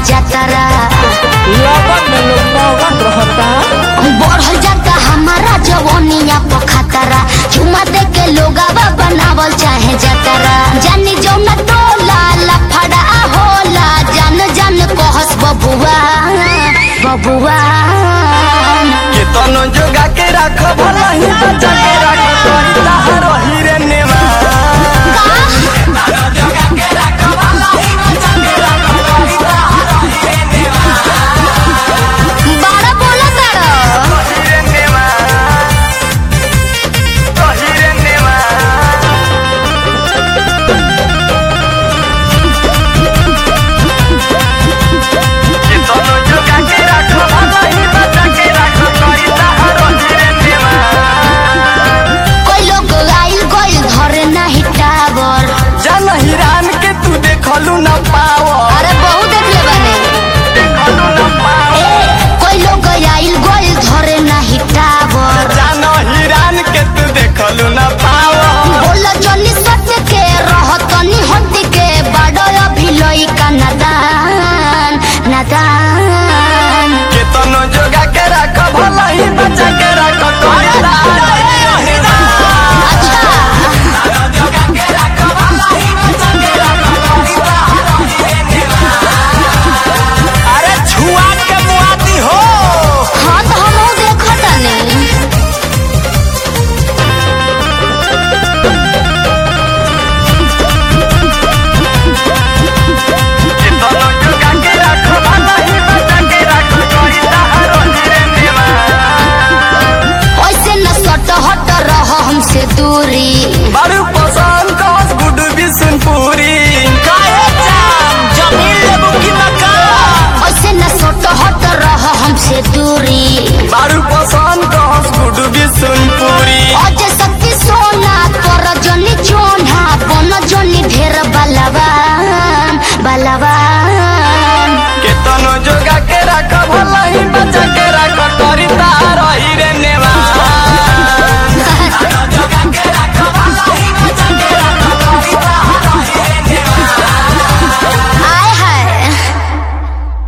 जतरा लगन में लोग मगन रहता बढ़ल जाता हमारा जवनिया पर खतरा चुमा दे के लोगावा बनावल चाहे जतरा जानी जो न टोला लफड़ा होला जान जान कहस बबुआ बबुआ केतनो जोगा के राख भला ही बचा के राख तोरी ताहा रही